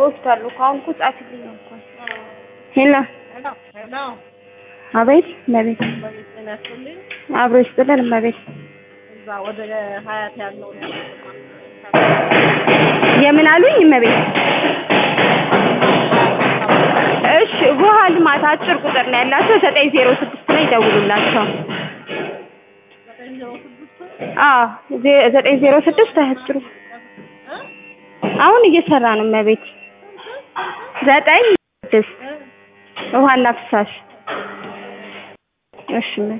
ይወስዳሉ እኮ አሁን እኮ ጻፊልኝ እንኳን ሄሎ ሄሎ ሄሎ አቤት እመቤት በቤት ጤና ያስጥልኝ። አብሮ ይስጥልን እመቤት እዛ ወደ ሀያት ያለው የምን አሉኝ እመቤት እሺ ውሃ ልማት አጭር ቁጥር ነው ያላቸው ዘጠኝ ዜሮ ስድስት ላይ ደውሉላቸው ዘጠኝ ዜሮ ስድስት አዎ ዜ- ዘጠኝ ዜሮ ስድስት አያጭሩ አሁን እየሰራ ነው እመቤት ዘጠኝ ስድስት ውሃና ፍሳሽ እሺ እመቤት